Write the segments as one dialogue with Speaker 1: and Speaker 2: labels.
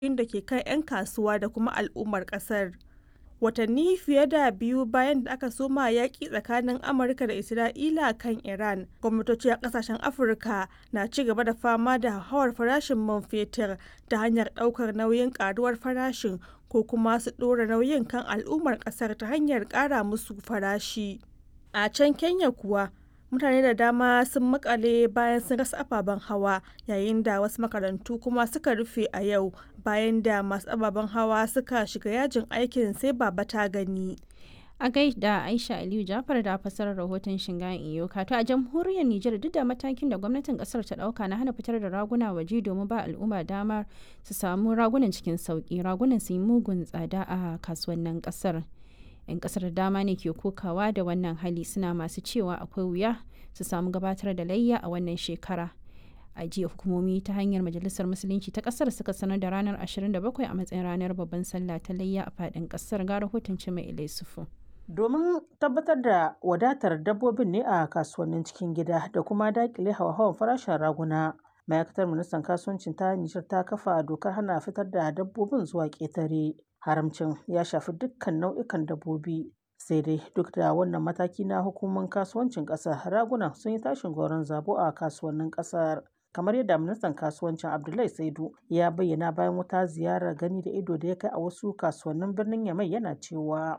Speaker 1: da ke kan 'yan kasuwa da kuma al'ummar ƙasar. Watanni fiye da biyu bayan da aka soma yaƙi tsakanin Amurka da Isra'ila kan Iran, gwamnatoci a ƙasashen Afirka na ci gaba da fama da hauhawar farashin man fetur ta hanyar ɗaukar nauyin ƙaruwar farashin ko kuma su ɗora nauyin kan al'ummar ƙasar ta hanyar ƙara musu farashi. A can Kenya kuwa, mutane da dama sun makale bayan sun rasa ababen hawa yayin da wasu makarantu kuma suka rufe a yau bayan da masu ababen hawa suka shiga yajin aikin sai baba ta gani.
Speaker 2: A gaida Aisha Aliyu Jafar da fasarar rahoton Shingayen Iyoka to a jamhuriyar Nijar duk da matakin da gwamnatin kasar ta dauka na hana fitar da raguna waje domin ba al'umma damar su samu ragunan cikin sauki ragunan su yi mugun tsada a kasuwannin kasar. 'yan kasar da dama ne ke kokawa da wannan hali suna masu cewa akwai wuya su samu gabatar da layya a wannan shekara a jiya hukumomi ta hanyar majalisar musulunci ta kasar suka sanar da ranar 27 a matsayin ranar babban sallah ta layya a fadin kasar ga rahoton mai ilai sufu
Speaker 3: domin tabbatar da wadatar dabbobin ne a kasuwannin cikin gida da kuma dakile hawa-hawan farashin raguna ma'aikatar ministan kasuwancin ta nijar ta kafa dokar hana fitar da dabbobin zuwa ƙetare haramcin ya shafi dukkan nau'ikan dabbobi sai dai duk da wannan mataki na hukumar kasuwancin ƙasar raguna sun yi tashin goron zabo a kasuwannin ƙasar kamar yadda ministan kasuwancin abdullahi saidu ya bayyana bayan wata ziyarar gani da ido da ya kai a wasu kasuwannin birnin yamai yana cewa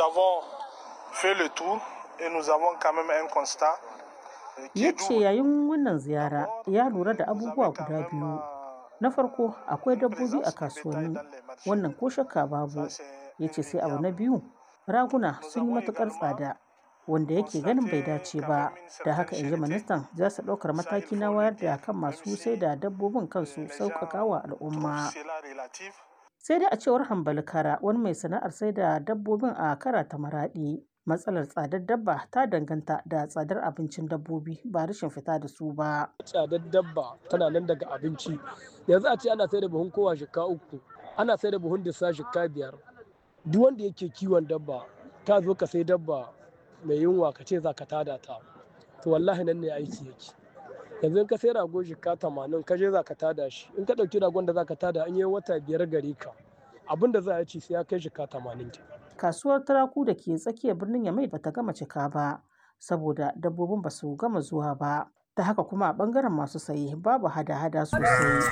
Speaker 3: ya ce yayin wannan ziyara ya lura da abubuwa guda biyu na farko akwai dabbobi a kasuwanni wannan ko shakka babu ya ce sai abu na biyu raguna sun yi matukar tsada wanda yake ganin bai dace ba da haka in ji ministan za su ɗaukar mataki na wayar da kan masu sai da dabbobin kansu sauƙaƙa wa al'umma sai dai a cewar hambali kara wani mai sana'ar sai da dabbobin a kara ta maraɗi matsalar tsadar dabba ta danganta da tsadar abincin dabbobi ba rashin fita da su ba.
Speaker 4: Tsadar dabba tana nan daga abinci. Yanzu a ce ana sai da buhun kowa shika uku, ana sai da buhun disa shika biyar. Duk wanda yake kiwon dabba, ka zo ka sai dabba mai yunwa ka ce za ka tada ta. To wallahi nan ne aiki yake. Yanzu in ka sai rago shika tamanin ka je za ka tada shi. In ka ɗauki ragon da za ka tada an yi wata biyar gare ka. Abin da za a ci sai ya kai shika tamanin ke.
Speaker 3: kasuwar turaku da ke tsakiyar birnin yamai bata gama cika ba saboda dabbobin ba su gama zuwa ba ta haka kuma a bangaren masu saye babu hada-hada sosai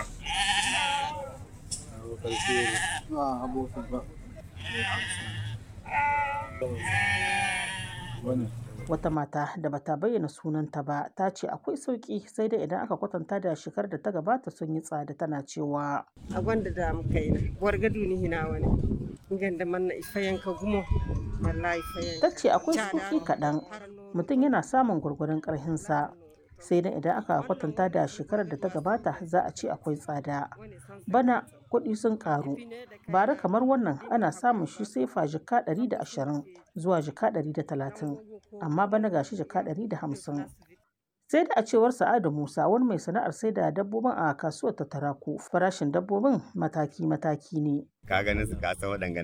Speaker 3: wata mata da bata bayyana sunanta ba ta ce akwai sauki sai dai idan aka kwatanta da shekar da ta gabata sun yi tsada tana cewa
Speaker 5: a gwanda da muka yi wargadu ni hina wani ganda manna ifayen ka gumo wallahi fayen
Speaker 3: ta ce akwai sauki kaɗan mutum yana samun gwargwaron ƙarhinsa sai dai idan aka kwatanta da shekarar da ta gabata za a ce akwai tsada bana kuɗi sun ƙaru bara kamar wannan ana samun shi sefa jika 120 zuwa jika 130 amma bana gashi jika 150 sai da a cewar sa'adu musa wani mai sana'ar sai da dabbobin a kasuwar ta tarako farashin dabbobin mataki-mataki ne
Speaker 6: ka ganin su ka san waɗanga